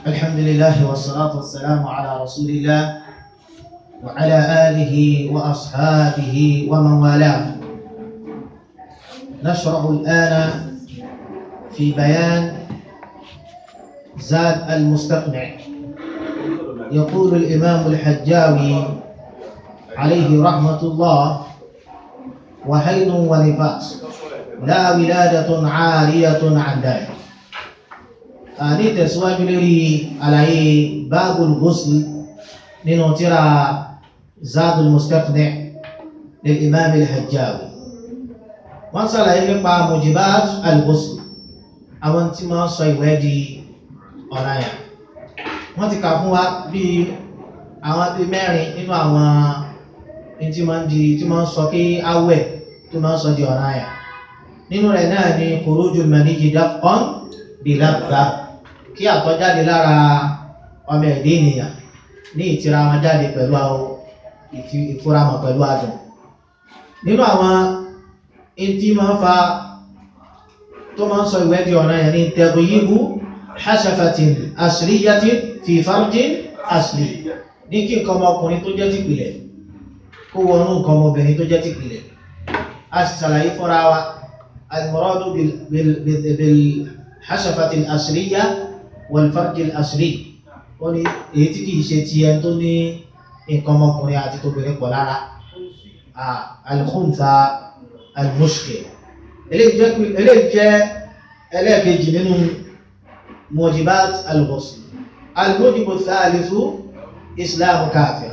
الحمد لله والصلاة والسلام على رسول الله وعلى آله وأصحابه ومن والاه نشرع الآن في بيان زاد المستقنع يقول الإمام الحجاوي عليه رحمة الله وحيض ونفاس لا ولادة عارية عن ذلك ní tẹ̀síwájú lórí àlàyé báàbùl ghusl nínú tíra zadul mustaqni' lil imam al-hajjawi wọ́n sàlàyé nípa mujibat al-ghusl àwọn tí máa ń sọ ìwẹ̀ di ọ̀ranyàn wọ́n ti kà fún wa bí àwọn bí mẹ́rin nínú àwọn tí máa ń di tí máa ń sọ kí awẹ̀ tó máa ń sọ di ọ̀ranyàn nínú rẹ̀ náà ni khurujul maniyyi daf'an bi labda kí àtọ̀ jáde lára ọmọ ẹ̀dẹ́ ènìyàn ní ìtira wọn jáde pẹ̀lú àwọn ìfúramọ̀ pẹ̀lú adùn nínú àwọn etí máa ń fa tó máa ń sọ ìwẹ́ di ọ̀nà yẹn ní tagyibu hashafatin asliyatin fi farjin asli ní kí nǹkan ọmọkùnrin tó jẹ́ tìpìlẹ̀ kó wọnú nǹkan ọmọbìnrin tó jẹ́ tìpìlẹ̀ a sì ṣàlàyé fúnra wa al-muradu bil hashafatin asliya wọlfàjìl àṣírí wọ́n ní èyí tí kìí ṣe ti ẹni tó ní nǹkan ọmọkùnrin àti tóbìnrin pọ̀ lára alkhunta almushkil eléyìí jẹ́ ẹlẹ́ẹ̀kejì nínú mujibat al-ghusl al-mujibu thalithu islamu kafir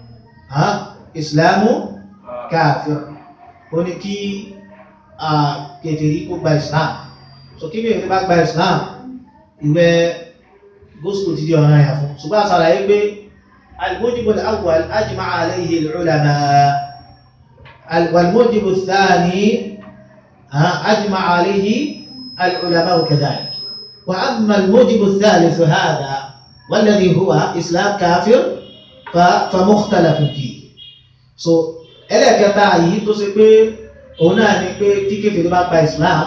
islamu kafir ó ní kí kèfèrí kó gba islam so kí kèfèrí bá gba islam ìwẹ̀ gúúsùlù ti di ọ̀nà ẹ̀yà fún ṣùgbọ́n àṣàlàyé pé al-mujibu al-awwal ajma'a alayhi al-ulama wal-mujibu ath-thani ajma'a alayhi al-ulama kadhalik wa amma al-mujibu ath-thalith hadha والذي هو إسلام كافر فمختلف فيه so ẹlẹ́ẹ̀kẹta yìí tó ṣe pé òun náà ni pé tí kéfèé bá gba Islam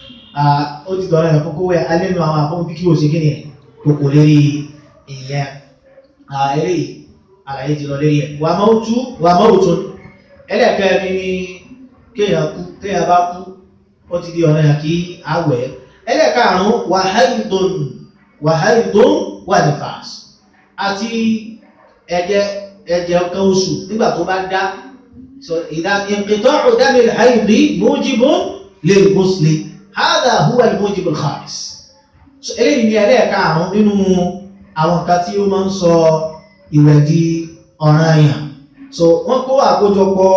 ó ti dọ̀rọ̀ ẹ̀ kókó wẹ̀ alẹ́nu àwọn àfọ́n fíkí ò sí kí ni kòkò lérí ìyẹn eré àlàyé ti lọ lérí ẹ̀ wà mọ́ọ̀tú wà mọ́ọ̀tú ẹlẹ́ẹ̀kẹ́rin ni kéèyàn kú téèyàn bá kú ó ti di ọ̀nà yà kí àwẹ̀ ẹlẹ́ẹ̀karùn-ún wàháìdùn wàháìdùn wà nífàs àti ẹ̀jẹ̀ ẹ̀jẹ̀ ọ̀kan oṣù nígbà tó bá dá ìdá inqita'u damil haidi mujibun lil ghusli hádà húwà al-mujib al-khamis so eléyìí ni ẹlẹ́ẹ̀karùn nínú àwọn nǹkan tí ó máa ń sọ ìwẹ̀ di ọ̀ranyàn so wọ́n kó àkójọpọ̀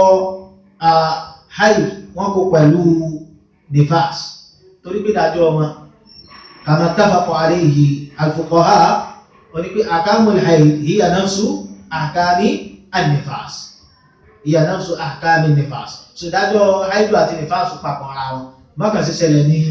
haid wọ́n kó pẹ̀lú nifas torí pé dájọ́ wọn kama tafaqa alayhi al-fuqaha wọ́n ní pé ahkamul haid hiya nafsu ahkami an-nifas hiya nafsu ahkami an-nifas so dájọ́ haid àti nifas papọ̀ ara wọn mọ́kàn sí ṣẹlẹ̀ ní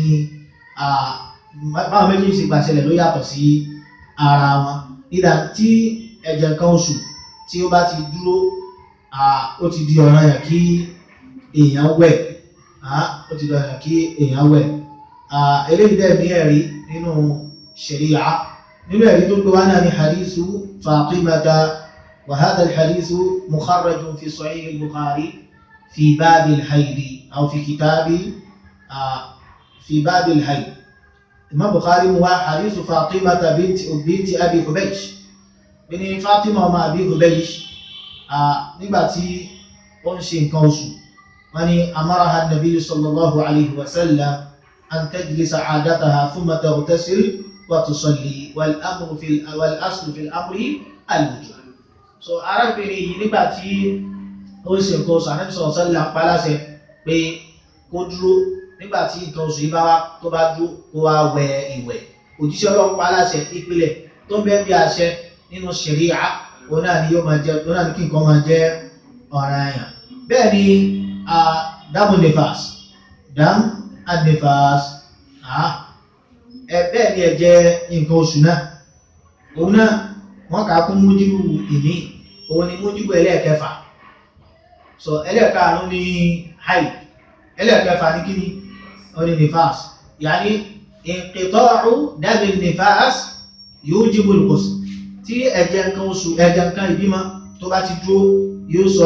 báwọn méjì sí gbà ṣẹlẹ̀ ló yàtọ̀ sí ara wọn ìdá tí ẹ̀jẹ̀ kan oṣù tí ó bá ti dúró ó ti di ọ̀ranyàn kí èèyàn wẹ̀ ó ti di ọ̀ranyàn kí èèyàn wẹ̀ eléyìí dẹ̀ ní ẹ̀rí nínú ṣẹ̀ríyà nínú ẹ̀rí tó gbé wá náà ní hadithu Fatimata wa hadha al-hadithu mukharrajun fi sahih al-Bukhari fi babi al-haidi aw fi kitabi في باب الحي الإمام البخاري هو حديث فاطمة بنت بنت أبي حبيش بن فاطمة وما أبي حبيش nígbà tí ó ń ṣe nǹkan oṣù wọ́n ní amaraha النبي صلى الله عليه وسلم أن تجلس عادتها ثم تغتسل وتصلي والأمر في والأصل في الأمر الوجوب so arábìnrin yìí nígbà tí ó ń ṣe nǹkan oṣù Ànábì sallallahu alaihi wasallam pa láṣẹ pé kó dúró nígbà tí nǹkan oṣù yìí bá wá tó bá dúró kó wá wẹ ìwẹ̀ òjíṣẹ́ Ọlọ́run pa aláṣẹ ìpìlẹ̀ tó ń bẹ́ẹ̀ bí àṣẹ nínú ṣẹ̀ríà òun náà ni yóò máa jẹ òun náà ni kí nǹkan máa jẹ ọ̀ranyàn bẹ́ẹ̀ ni dámù nefas dám anefas ẹ bẹ́ẹ̀ ni ẹ̀jẹ̀ nǹkan oṣù náà òun náà wọ́n kà á kún mújíbù ìní òun ni mújíbù ẹlẹ́ẹ̀kẹfà so ẹlẹ́ẹ̀karùn-ún ni haid ẹlẹ́ẹ̀kẹfà ní kíni ó ní nifas yàní inqita'u dami nifas yujibu al-ghusl tí ẹ̀jẹ̀ nǹkan oṣù ẹ̀jẹ̀ nǹkan ìbímọ tó bá ti dúró yóò sọ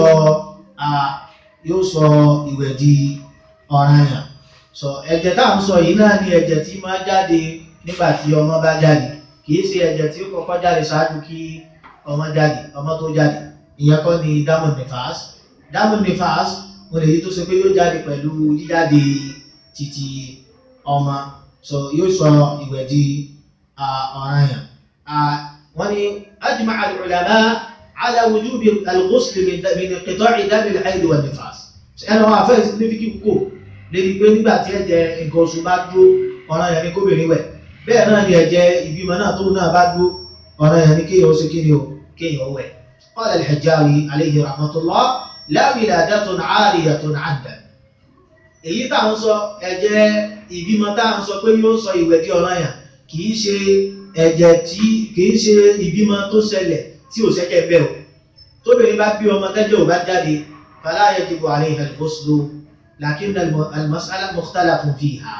yóò sọ ìwẹ̀ di ọ̀ranyàn so ẹ̀jẹ̀ tá à ń sọ yìí náà ni ẹ̀jẹ̀ tí máa jáde nígbà tí ọmọ bá jáde kìí ṣe ẹ̀jẹ̀ tí ó kọ́kọ́ jáde ṣáájú kí ọmọ jáde ọmọ tó jáde ìyẹn kọ́ ni damu nifas damu nifas mo lè yí tó ṣe pé yóò jáde pẹ̀lú jíjáde títí ọmọ so yóò sọ ìwẹ̀ di ọ̀ranyàn wọ́n ní ajma al-ulama ala wujubi al-ghusl min inqita'i dam al-hayd wa nifas ẹnu wọn àfẹ́ ìsìnkú kò lébi pé nígbà tí ẹ̀jẹ̀ nǹkan oṣù bá dúró ọ̀ranyàn ni kóbìnrin wẹ̀ bẹ́ẹ̀ náà ni ẹ̀jẹ̀ ìbímọ náà tó náà bá dúró ọ̀ranyàn ni kéèyàn ó ṣe kíni o kéèyàn ó wẹ̀ qala al-Hajjawi alayhi rahmatullah la wiladatun 'ariyatun 'addan èyí tá à ń sọ ẹ̀jẹ̀ ìbímọ tá à ń sọ pé yóò sọ ìwẹ̀ di ọ̀ranyàn kì í ṣe ẹ̀jẹ̀ tí kì í ṣe ìbímọ tó ṣẹlẹ̀ tí ò ṣẹ́jẹ̀ bẹ́ẹ̀ o tóbìnrin bá bí ọmọ tẹ́jẹ̀ ò bá jáde fala yajibu 'alayha al-ghuslu lakinna al-mas'ala mukhtalafun fiha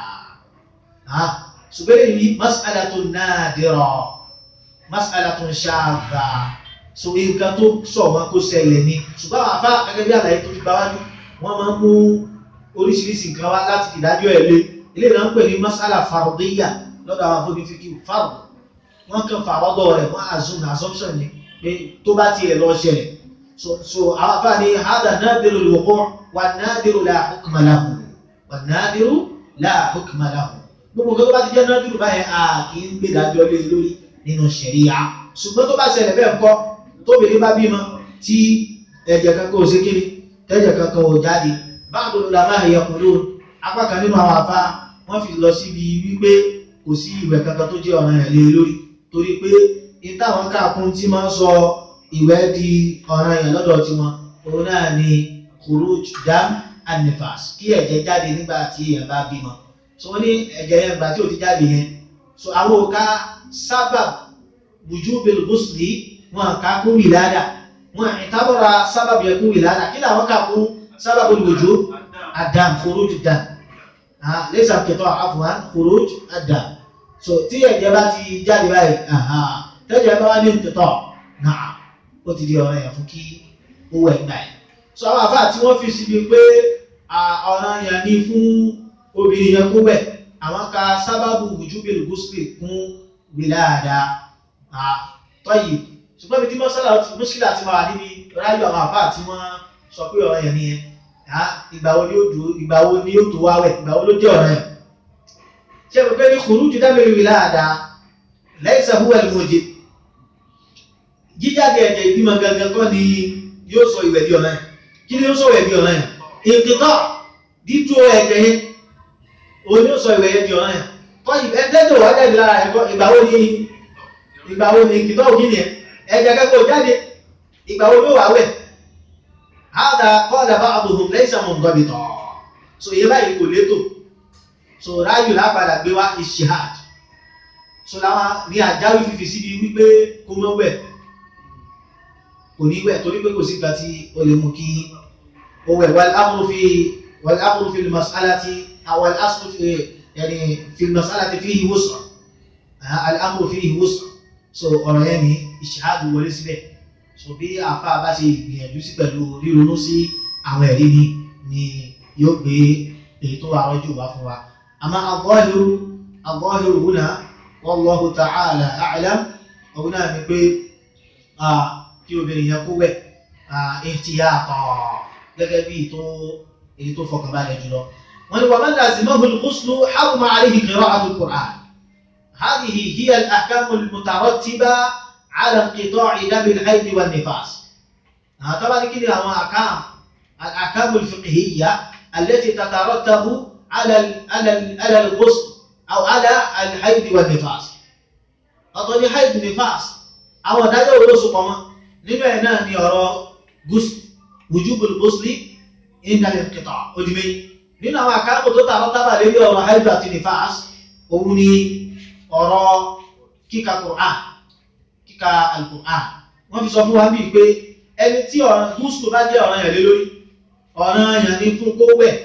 ṣùgbọ́n èyí mas'alatun nadira mas'alatun shadha so nǹkan tó sọ wọn kó ṣẹlẹ̀ ni ṣùgbọ́n àwọn afá gẹ́gẹ́ bí àlàyé tó fi bá wájú wọ́n máa ń mú oríṣiríṣi nǹkan wá láti ìdájọ́ ẹ̀ lé ilé ìdáná pè ní mas'ala fardiyya lọ́dọ̀ àwọn afọ́bí fi kí fard wọ́n kàn fàrọ́dọ̀ rẹ̀ wọ́n assume assumption ni pé tó bá tiẹ̀ lọ ṣẹlẹ̀ so so àwọn afá ní hadha nadiru al-wuqu' wa nadiru la hukma lahu wa nadiru la hukma lahu gbogbo nǹkan tó bá ti jẹ́ nadiru báyẹn a kì í gbé dájọ́ lé lórí nínú ṣẹ̀ríyà ṣùgbọ́n tó bá ṣẹlẹ̀ bẹ́ẹ̀ kọ́ tóbìnrin bá bímọ tí ẹ̀jẹ̀ kankan ò sí kíni tẹ́jẹ̀ kankan ò jáde báwo ló la máa yẹ kúrò apá kan nínú àwọn afá wọ́n fi lọ síbi wípé kò sí ìwẹ̀ kankan tó jẹ́ ọ̀ràn ẹ̀ lé lórí torí pé ìtàwọn káàkún tí máa ń sọ ìwẹ̀ di ọ̀ràn ẹ̀ lọ́dọ̀ tiwọn òun náà ni khuruj dam an-nifas kí ẹ̀jẹ̀ jáde nígbà tí èèyàn bá bímọ so wọ́n ní ẹ̀jẹ̀ yẹn gbà tí ò ti jáde yẹn so àwọn òka sábà wujubil ghusli wọn kà kún wìládà wọn ìtàbọ̀ra sábà yẹ kún wìládà kí làwọn kà kún sábà wujub ad-dam khuruj dam lẹ́sà kẹtọ́ àfọwọ́n khuruj ad-dam so tí ẹ̀jẹ̀ bá ti jáde báyìí tẹ́jẹ̀ bá wá ní ìtẹ̀tọ̀ náà ó ti di ọ̀rọ̀ yẹn fún kí owó ẹ̀ gbà yìí so àwọn àfáà tí wọ́n fi síbi pé ọ̀ràn yẹn ní fún obìnrin yẹn kó wẹ̀ àwọn ka sábàbù wujubil ghusli kún wìláàdá tọ́yì ṣùgbọ́n ibi tí mọ́sílà ti máa níbi ráyọ̀ àwọn àfáà tí wọ́n sọ pé ọ̀ràn yẹn nìyẹn ìgbà wo ni ó dùn ìgbà wo ni ó tó wá wẹ̀ ìgbà wo ló jẹ́ ọ̀ràn yẹn ṣe mo pé ní khuruju dábìrì wìláàdá laysa huwa al-mujib jíjáde ẹ̀jẹ̀ ìbímọ gangan kọ́ ni yóò sọ ìwẹ̀ di ọ̀ràn yẹn kí ni yóò sọ ìwẹ̀ di ọ̀ràn yẹn ìkìtọ́ dídú ẹ̀jẹ̀ yẹn òun yóò sọ ìwẹ̀ yẹn di ọ̀ràn yẹn kọ́ ẹ̀ẹ́dẹ́gbẹ̀ wá jáde lára ẹ̀kọ́ ìgbà wo ni ìgbà wo ni ìkìtọ́ òkì ni ẹ̀jẹ̀ kẹ́kọ̀ọ́ jáde ìgbà wo ló wà wẹ̀ hádà qala ba'duhum laysa munḍabita so ìyẹn báyìí kò létò so ráyù lápadà gbé wá ishihad so láwọn ní àjáwí fífi síbi wípé kó mọ́ wẹ̀ kò ní wẹ̀ torí pé kò sí ìgbà tí ó lè mú kí ó wẹ̀ wal amru fi wal amru fi al-mas'alati aw al aslu fi yani fi al-mas'alati fihi wus'a al amru fihi wus'a so ọ̀rọ̀ yẹn ní ishihad wọlé síbẹ̀ so bí àfa bá ṣe gbìyànjú sí pẹ̀lú ríronú sí àwọn ẹ̀rí ni ni yóò gbé èyí tó wà rọ́jò wá fún wa àmọ́ al-zahiru al-zahiru huna wallahu ta'ala a'lam òun náà ni pé kí obìnrin yẹn kó wẹ̀ ihtiyata gẹ́gẹ́ bí ètò èyí tó fọkànbalẹ̀ jùlọ wọ́n ní wa man lazimahu al-ghuslu haruma alayhi qira'atu al-Qur'an hadhihi hiya al-ahkamu al-mutarattiba ala inqita'i dam al-hayd wan-nifas طبعا kí ni àwọn àkàm al-ahkamu al-fiqhiyya allati tatarattabu على على على الغسل او على الحيض والنفاس ọ̀tọ̀ ni haid nifas àwọn ìdájọ́ olóṣù pọ̀mọ́ nínú ẹ̀ náà ni ọ̀rọ̀ gúúsù wujubul ghusli inda al-inqita' ojúmẹ́ nínú àwọn àkáàbò tó tààrọ́ tábà lórí ọ̀rọ̀ haid àti nifas òun ni ọ̀rọ̀ kíka Qur'an kíka al-Qur'an wọ́n fi sọ fún wa bíi pé ẹni tí gúúsù bá jẹ́ ọ̀ràn yẹn lé lórí ọ̀ràn yẹn ni fún kó wẹ̀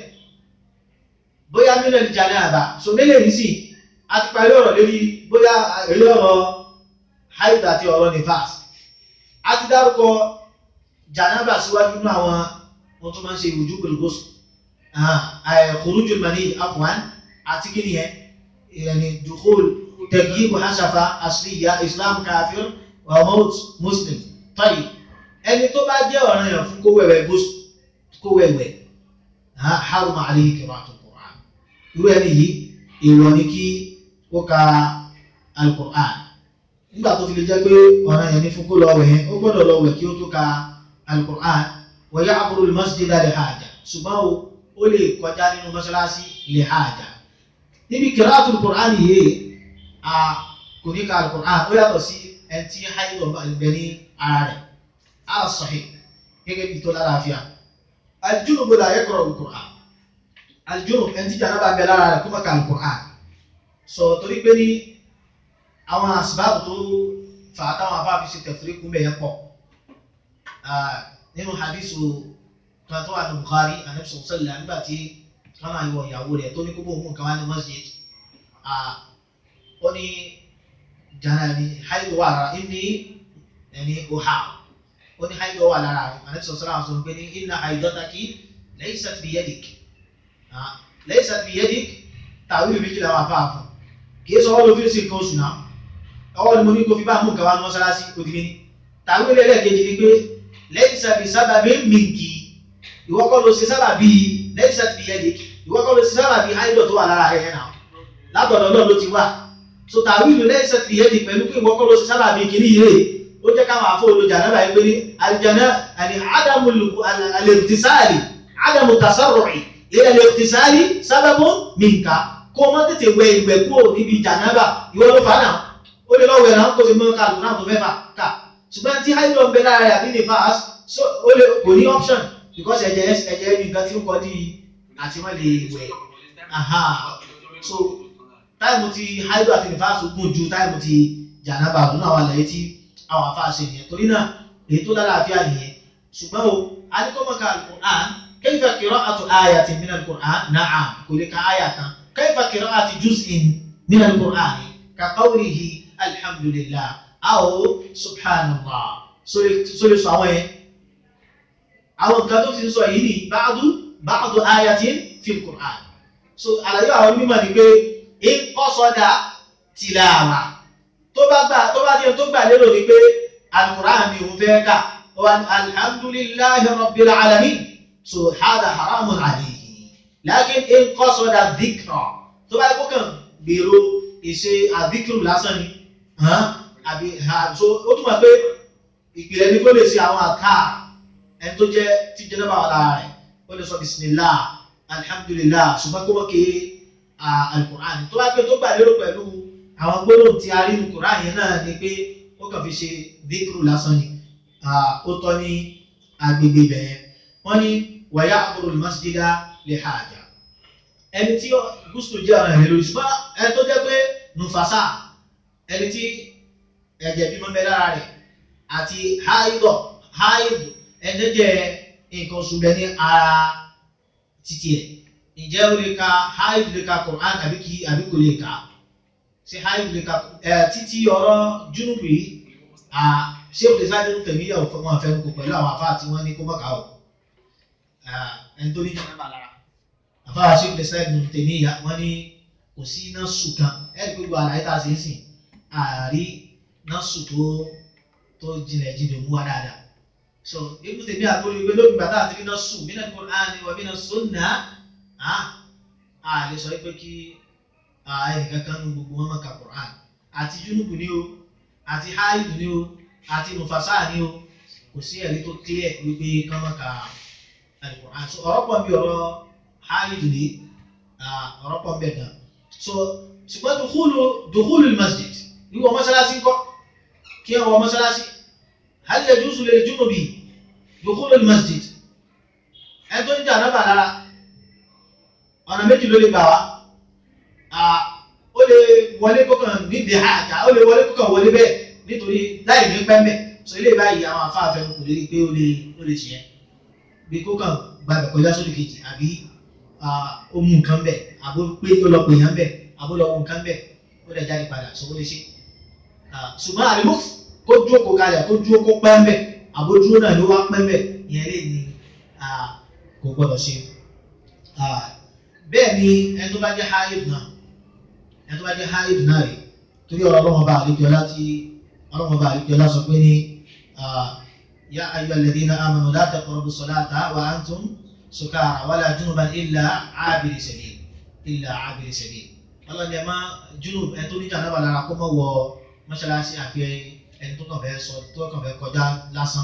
bóyá mílíọ̀nù ìjà ní àbá so mílíọ̀nù yìí sì a ti parí ọ̀rọ̀ lórí bóyá èyí ọ̀rọ̀ haid àti ọ̀rọ̀ nifas a ti dárúkọ janaba síwájú nínú àwọn wọn tó máa ń ṣe ìwòjú gbèrègbòsù khurujul mani afwan àti kí nìyẹn yani dukhul tagyibu hasafa asliya islam kafir wa maut muslim tayyib ẹni tó bá jẹ́ ọ̀ràn yẹn fún kó wẹ̀wẹ̀ gbòsù kó wẹ̀wẹ̀ haruma alayhi qira'atul Qur'an irú ẹni yìí èèwọ̀ ni kí ó ka al-Qur'an nígbà tó fi lè jẹ́ pé ọ̀ràn yẹn ní fún kó lọ wẹ̀ yẹn ó gbọ́dọ̀ lọ wẹ̀ kí ó tó ka al-Qur'an wa ya'muru al-masjida li haja ṣùgbọ́n o ó lè kọjá nínú mọ́ṣáláṣí li haja níbi qira'atul Qur'an yìí a kò ní ka al-Qur'an ó yàtọ̀ sí ẹni tí haidọ̀ bẹ ní ara rẹ̀ ala sahih gẹ́gẹ́ bí tó lálàáfíà al-junub la yaqra'u al-Qur'an al-junub ẹni tí janaba bẹ lára rẹ̀ kó má ka al-Qur'an sọ torí pé ní àwọn asibáàbù tó fà á táwọn afáàfi ṣe tẹ̀fúrí kún bẹ̀yẹ pọ̀ nínú hadisu kan tó wà ní Bukhari anabi sọ̀rọ̀ sẹ́lẹ̀ nígbà tí wọ́n máa yọ ìyàwó rẹ̀ tó ní kó bó mú nǹkan wá ní masjid ó ní jana ni haidu wà lára inni ẹni oha ó ní haidu wà lára rẹ̀ anabi sọ̀rọ̀ sẹ́lẹ̀ sọ̀rọ̀ pé ní inna haidataki laysat biyadik laysat biyadik tàwí méjì làwọn afáàfún kì í sọ wọ́n ló fi ń sin nǹkan oṣù náà ọwọ́ ni mo ní kó fi bá mú nǹkan wá ní mọ́sálásí òdìmí ni tàbí lẹ́lẹ́kejì ni pé lẹ́yìn sábì sábàbí mìǹkì ìwọ kọ́ ló ṣe sábàbí lẹ́yìn sábì yẹ́dì ìwọ kọ́ ló ṣe sábàbí áìdọ̀ tó wà lára rẹ̀ yẹn náà látọ̀dọ̀ náà ló ti wà so tàbí ìlú lẹ́yìn sábì yẹ́dì pẹ̀lú pé ìwọ kọ́ ló ṣe sábàbí kìíní yìí rè ó jẹ́ káwọn afọ olójà náà báyìí pé ní àlìjáná àní ádámù alẹ́rìtìsáàlì ádámù tasarru'i ilẹ̀ alẹ́rìtìsáàlì sábàbù mìǹkà kó o má tètè wẹ ìwẹ̀ kúrò níbi jànábà ìwọ ló fà náà ó lè lọ́wọ́ ẹ̀rọ kó o ti mọ́ ká lùnà tó fẹ́ fà ká ṣùgbọ́n tí haidọ̀ ń bẹ lára rẹ̀ àbí nifas so ó lè kò ní option because ẹ̀jẹ̀ ẹ̀jẹ̀ ní nǹkan tí ó kọ́ di àti wọ́n lè wẹ̀ aha so táìmù ti haidọ̀ àti nifas gùn ju táìmù ti jànábà lónà àwọn àlàyé tí àwọn afá ṣe nìyẹn torí náà èyí tó lálàáfíà nìyẹn ṣùgbọ́n o adékọ́mọ́ka alukur'an kayfa qira'atu ayatin min alukur'an na'am kò lè ka aya kan kayfa qira'ati juz'in min alukur'an ka qawlihi alhamdulillah aw subhanallah sórí sọ àwọn yẹn àwọn nǹkan tó ti ń sọ yìí ni báàdù báàdù ayatin fi alukur'an so àlàyé àwọn onímọ̀ ni pé in qasada tìlàwà tó bá gbà tó bá díẹ̀ tó gbà lérò ní pé alukur'an ni òun fẹ́ kà wọn alhamdulillahi rabbil alamin so hada haramun alayhi lakin in qasada dhikra tó bá kó kàn gbèrò ìṣe àdíkìrù lásán ni àbí so ó túmọ̀ pé ìpìlẹ̀ ní kó lè ṣe àwọn àká ẹni tó jẹ́ tí jẹ́ náà wà lára rẹ̀ ó lè sọ bismillah alhamdulillah ṣùgbọ́n kó wọ́n ké alukur'an tó bá pé tó gbà lérò pẹ̀lú àwọn gbólóhùn tí a rí nu Kùránì yẹn náà ni pé ó kàn fi ṣe díkùrù lásán ni ó tọ́ ní agbègbè bẹ̀yẹn wọ́n ní wa ya'muru al-masjida li haja ẹni tí gúúsù jẹ́ ọ̀ràn ìrìn lórí ṣùgbọ́n ẹni tó jẹ́ pé nùfàṣà ẹni tí ẹ̀jẹ̀ bímọ bẹ lára rẹ̀ àti haidọ̀ haid ẹni jẹ́ nǹkan oṣù bẹ ní ara títí ẹ̀ ǹjẹ́ ó lè ka haid lè ka Qur'an àbí kì í àbí kò lè ka ṣe haid lè ka ẹ̀ títí ọ̀rọ̀ júnúbù yìí ṣé o lè sáré ní tẹ̀mí ìyàwó fún wọn àfẹnukò pẹ̀lú àwọn afá tí wọ́n ní kó mọ̀ká o ẹni tó ní jẹ́ nàbà lára àfáà ṣe lè sáré ní tẹ̀mí ìyà wọ́n ní kò sí iná sùn kan ẹ̀rí gbogbo àlàyé tá a ṣe ń sìn àárí náà sùn tó tó jinlẹ̀ jinlẹ̀ mú wa dáadáa so ibùdó tèmi àtòrí pé lóbi bàtà àti iná sùn mí náà kò á ní wọ́n mí náà sùn náà á á lè sọ pé kí ẹnìkan kan nu gbogbo wọn máa ka Qur'an àti júnùbù ni o àti háìlù ni o àti nùfàṣà ni o kò sí ẹ̀rí tó clear wípé kán máa ka Al-Qur'an so ọ̀rọ̀ pọ̀ bí ọ̀rọ̀ háìlù ni ọ̀rọ̀ pọ̀ bẹ́ẹ̀ gan so ṣùgbọ́n dùkúlù dùkúlù masjid ìwọ mọ́sálásí ńkọ́ kí ẹ wọ mọ́sálásí hal yajuzu lil junubi dùkúlù masjid ẹ tó ń jà náà bà lára ọ̀nà méjì ló lè gbà wá ó lè wọlé kókàn níbi àjà ó lè wọlé kókàn wọlé bẹ́ẹ̀ nítorí láì ní pẹ́mẹ́ so ilé báyìí àwọn afáàfẹ́ kò lè rí pé ó lè ó lè ṣe é bí kókàn gbàgbẹ́ kọjá sódì kejì àbí ó mú nǹkan bẹ̀ àbó pé ó lọ pè yàn bẹ̀ àbó lọ mú nǹkan bẹ̀ ó dẹ̀ jáde padà so ó lè ṣe ṣùgbọ́n àlùmọ́f kó dúró kó kalẹ̀ kó dúró kó pẹ́ńbẹ̀ àbójúró náà ló wá pẹ́ńbẹ̀ ìyẹn lè ní kò gbọ́dọ̀ ṣe. bẹ́ẹ̀ ni ẹni tó bá jẹ́ haid náà ẹni tó bá jẹ́ haid náà rè torí ọ̀rọ̀ ọlọ́wọ́n bá àlejòọlá tí ọlọ́wọ́n bá àlejòọlá sọ pé ní yá ayọ̀ alladhina amanu la taqrabu salata wa antum sukara wala junuban illa abiri sabil illa abiri sabil ọlọ́ni ẹ̀ máa junub ẹ̀ tó níjà náà wà lára kó mọ̀ wọ mọ́ṣáláṣí àfi ẹni tó kàn fẹ́ sọ tó kàn fẹ́ kọjá lásán.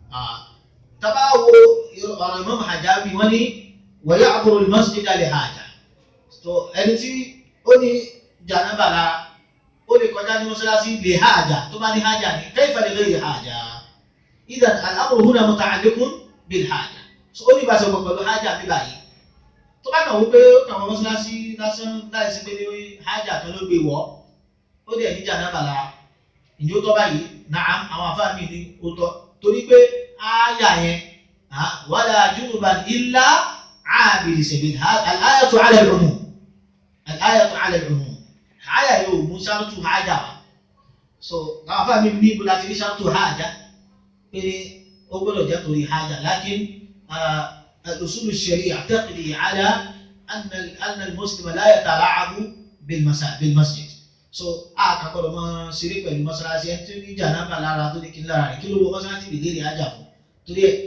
tábà wo ọ̀rọ̀ Imam Hajjabi wọ́n ní wa ya'muru al-masjida li haja tó ẹni tí ó ní jànábà lára ó lè kọjá ní mọ́ṣáláṣí li haja tó bá ní haja ní kayfa li ghayri haja idhan al-amru huna muta'alliqun bil haja so ó ní ìbáṣepọ̀ pẹ̀lú haja bí báyìí tó bá kàn wípé ó kàn wọ́n mọ́ṣáláṣí lásán láìsí pé ní haja kan ló gbé wọ́ ó dẹ̀ ní jànábà lára ìjó tọ́ báyìí náà àwọn afáàmì ní ó tọ́ torí pé ááyà yẹn wala junuban illa abiri sabil al-ayatu ala al-umum al-ayatu ala al-umum ááyà yóò mú ṣáàtù hájà wá so àwọn afáàmì ní ibo láti rí ṣáàtù hájà pé ó gbọ́dọ̀ jẹ́ torí hájà lakin al-usul ash-shari'a taqdi ala anna al-muslima la yatala'abu bil-masjid so a kà gbọ́dọ̀ máa ṣeré pẹ̀lú mọ́ṣáláṣí ẹni tó ní jànábà lára tó ní kí n lára rẹ̀ kí ló wọ mọ́ṣáláṣí lè léèrè ájà fún torí ẹ̀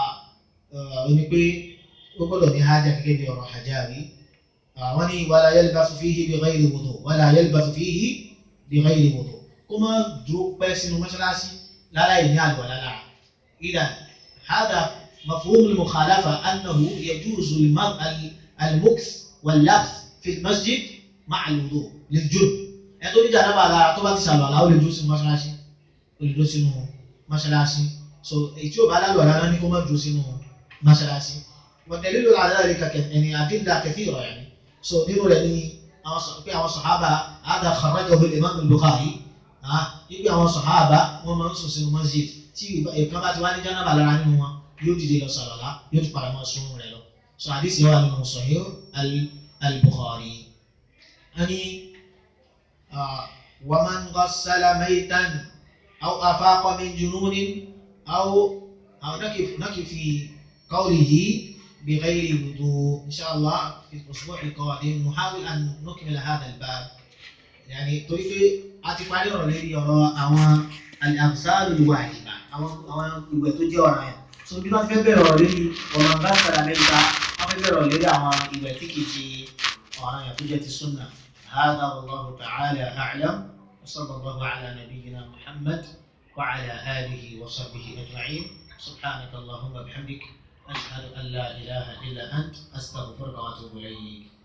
ó ní pé ó gbọ́dọ̀ ní ájà gẹ́gẹ́ bí ọ̀rọ̀ Hajjabi wọ́n ní wala yalbasu fihi bi ghayri wudu wala yalbasu fihi bi ghayri wudu kó má dúró pẹ́ sínú mọ́ṣáláṣí lára ìní àlùwàlá lára idan hada mafhum al-mukhalafa annahu yajuzu al-mukth wal-labth fi al-masjid ma'a al-wudu lil-junub ẹni tó ní jànábà lára tó bá ti sàlọ̀ àlá ó lè dúró sínú mọ́ṣáláṣí ó lè dúró sínú mọ́ṣáláṣí so èyí tí ò bá lálọ́ àlá ní kó má dúró sínú mọ́ṣáláṣí wọ́n tẹ̀lé lórí àlá rẹ̀ kàkẹ́ ẹni àdínlá kẹfì ìrọ̀ yẹn so nínú rẹ̀ ní pé àwọn sàhábà àdà kharajahu al-imam al-Bukhari ibi àwọn sàhábà wọ́n máa ń sùn sínú masjid tí ìkan bá ti wá ní jànábà lára nínú wọn yóò dìde lọ sàlọ̀ àlá yóò tún padà máa sún rẹ̀ lọ so àdìsí wà nínú Sahih al-Bukhari. آه ومن غسل ميتا أو أفاق من جنون أو أو نكف نكف في قوله بغير وضوء إن شاء الله في الأسبوع القادم نحاول أن نكمل هذا الباب يعني طريق أتفعل رولي يرى أو الأغسال الواجبة أو أو ìwẹ̀ ọ̀ràn yẹn so bí wọ́n fẹ́ bẹ̀rẹ̀ ọ̀rọ̀ lórí ọ̀rọ̀ bá sara mẹ́ta wọ́n fẹ́ bẹ̀rẹ̀ ọ̀rọ̀ lórí àwọn ìwẹ̀ tí kì í ṣe ọ̀ràn yẹn tó jẹ́ ti súnà هذا والله تعالى أعلم وصلى الله على نبينا محمد وعلى آله وصحبه أجمعين سبحانك اللهم وبحمدك أشهد أن لا إله إلا أنت أستغفرك وأتوب إليك